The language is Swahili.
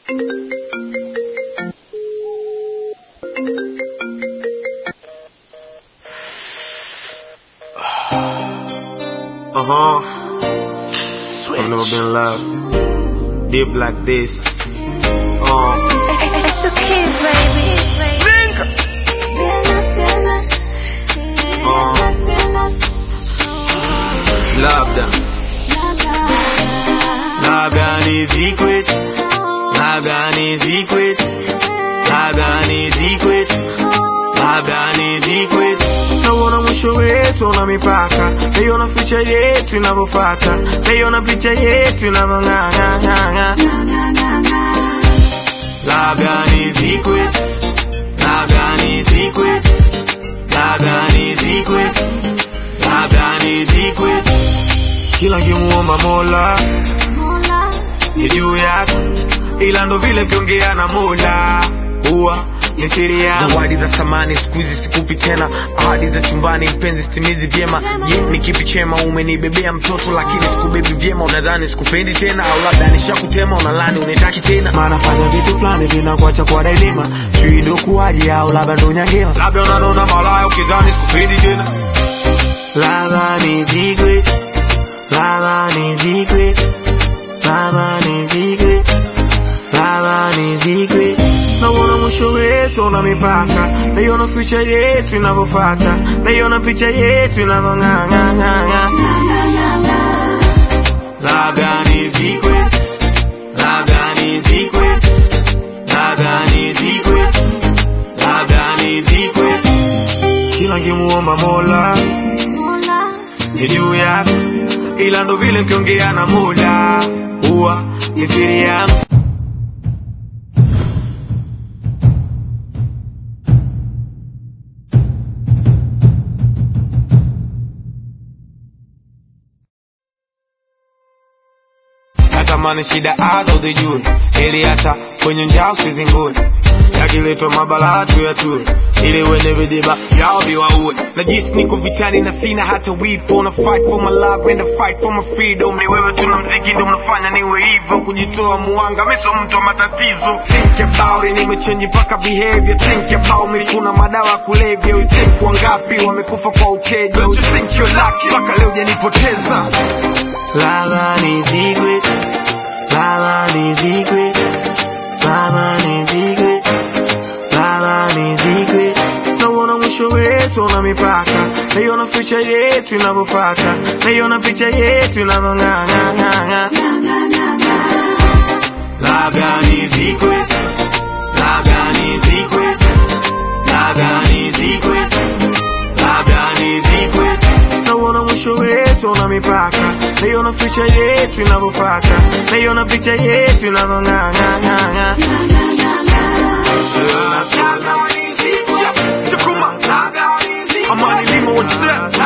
Uh huh. I've never been loved. Deep like this. Uh. It's the kids, baby. Piernas, piernas. Piernas, piernas. Labda. Labda ni secret. Labda ni secret. Labda ni secret. Labda ni secret. Nauona mwisho wetu una mipaka, naiona future yetu inavyofata, naiona picha yetu inavyong'ang'ang'ang'a. Labda ni secret. Labda ni secret. Labda ni secret. Labda ni secret. Kila nkimuomba Mola ni juu yako, ila ndo vile kiongea na Mola huwa ni siri yangu. Zawadi za thamani siku hizi sikupi tena, ahadi za chumbani mpenzi sitimizi vyema. Je, ni kipi chema? Umenibebea mtoto lakini sikubebi vyema, unadhani sikupendi tena, au labda nishakutema, unalani unitaki tena. Maana fanya vitu fulani vinakuacha kwa dailima, sijui ndo kuwaje au labda ndo nyangema, labda unanona malaya ukidhani sikupendi tena. Labda ni secret, labda ni secret, labda ni secret, labda ni secret. Nauona mwisho wetu una mipaka, naiona future yetu inavyofata, naiona picha yetu inavyong'ang'ang'ang'a. Labda ni secret, labda ni secret, labda ni secret, labda ni secret. Kila nkimuomba Mola ni juu yako, ila ndo vile kiongea na Mola huwa ni siri yangu. natamani shida hata uzijue, ili hata kwenye njaa usizingue. Yakiletwa mabalaa tu ya tue, ili wenye vidiba yao viwaue. Najisi niko vitani na sina hata wipo, na fight for my love and I fight for my freedom. Ni wewe tuna mziki ndo mnafanya niwe hivyo, kujitoa muanga, mimi sio mtu wa matatizo. Think about it, nimechange mpaka behavior. Think about me, kuna madawa ya kulevya. You think wangapi wamekufa kwa uteja? Don't you think you're lucky? Mpaka leo hujanipoteza. Lala ni secret, lala ni secret, lala ni secret, lala ni secret. Nauona mwisho wetu una mipaka, naiona future yetu inavyofata, naiona picha yetu inavyong'ang'ang'ang'a. Labda ni secret, labda ni secret, labda ni secret, labda ni secret. Nauona mwisho wetu una mipaka, naiona future yetu inavyofata, naiona picha yetu inavyong'ang'ang'ang'a. Amani limo what's up?